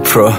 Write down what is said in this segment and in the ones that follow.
pro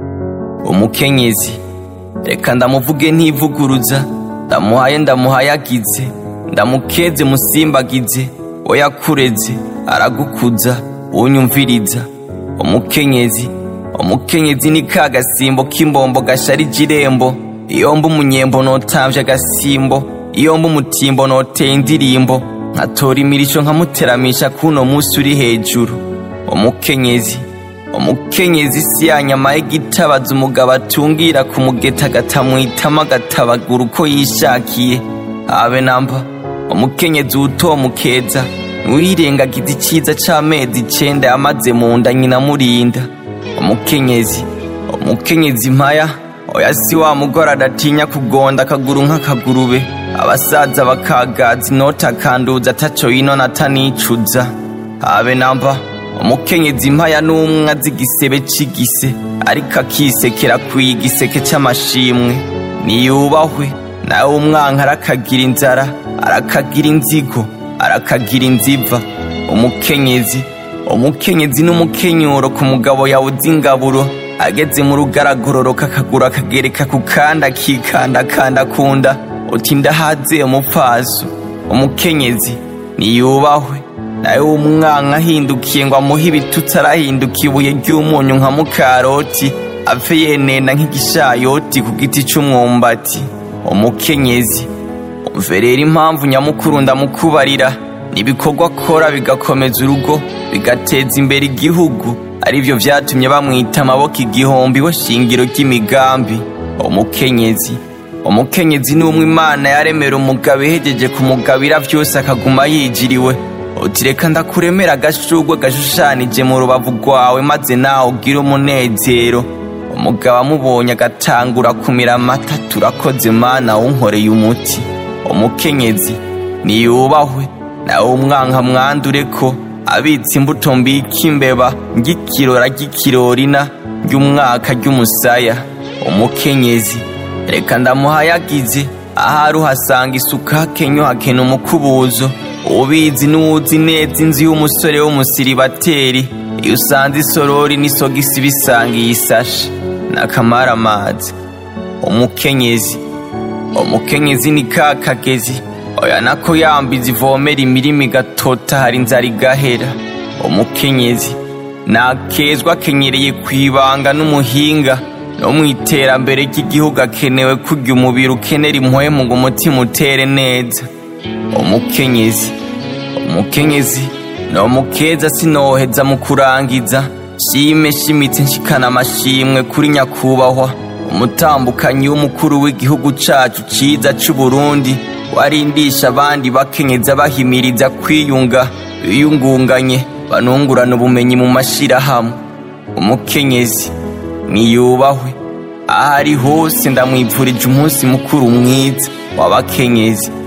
umukenyezi reka ndamuvuge ntivuguruza ndamuhaye ndamuhayagize ndamukeze musimbagize oyakureze aragukuza unyumviriza umukenyezi umukenyezi ni ka gasimbo k'imbombo gasharije irembo iyo mba umunyembo notamvye agasimbo iyo mba umutimbo noteye indirimbo nkatora imirisho nkamuteramisha kuno musi uri hejuru umukenyezi umukenyezi si ya nyama y'igitabaza umugabo atungira ku mugeta agatamwitamo agatabagura uko yishakiye habe namba umukenyezi utomukeza ntiwirengagiza icyiza c'amezi icenda yamaze mu nda nyina amurinda umukenyezi umukenyezi mpaya oya si wa mugore adatinya kugonda akaguru nk'akagurube abasaza bakagaza inota akanduza ataco yinona atanicuza habe namba umukenyezi mpaya n'umwe azi igisebe c'igise ariko akisekera kwiye igiseke c'amashimwe niyubahwe nawe umwanka arakagira inzara arakagira inzigo arakagira inziva umukenyezi umukenyezi n'umukenyuro ku mugabo yawuze ingaburo ageze mu rugaragororoka akaguru akagereka ku kandi akikandakanda kunda uti ndahaze umupfaso umukenyezi niyubahwe nawe w'umwanka ahindukiye ngo amuhe ibitutsi arahinduka ibuye ry'umunyu nka mukaroti apfe yenena nk'igishayoti ku giti c'umwumbati umukenyezi umve rero impamvu nyamukuru ndamukubarira n'ibikorwa akora bigakomeza urugo bigateza imbere igihugu arivyo vyatumye bamwita amaboko igihumbi we shingiro ry'imigambi umukenyezi umukenyezi ni umwe imana yaremera umugabo ihejeje kumugabira vyose akaguma yijiriwe uti reka ndakuremera agashurwe gashushanije mu rubavu rwawe maze nawe ugire umunezero umugabo amubonye agatangura kumira amata turakoze mana wunkoreye umuti umukenyezi niyubahwe nawe umwanka mwandure ko abitse imbuto mbika imbeba ng'ikirora ry'ikirorina ry'umwaka ry'umusaya umukenyezi reka ndamuhayagize ahari uhasanga isuka hakenyo hakena umukubuzo ubizi n'uwuzi neza inzu y'umusore w'umusiribateri iyo usanze isorori n'isogisi bisangiye isashe n'akamara amazi umukenyezi umukenyezi ni ka kagezi oya nako yambiza ivomera imirima igatota hari inzara igahera umukenyezi nakezwa akenyereye ku ibanga n'umuhinga no mu iterambere ry'igihugu akenewe kurya umubiri ukenera impuhemu ngo umutima utere neza umukenyezi umukenyezi no mukeza sinoheza mu kurangiza shime shimitse nshikana amashimwe kuri nyakubahwa umutambukanyi w'umukuru w'igihugu cacu ciza c'uburundi warindisha abandi bakenyeza bahimiriza kwiyunga biyungunganye banungurana ubumenyi mu mashirahamwe umukenyezi niyubahwe aho ari hose ndamwipfurije umunsi mukuru mwiza w'abakenyezi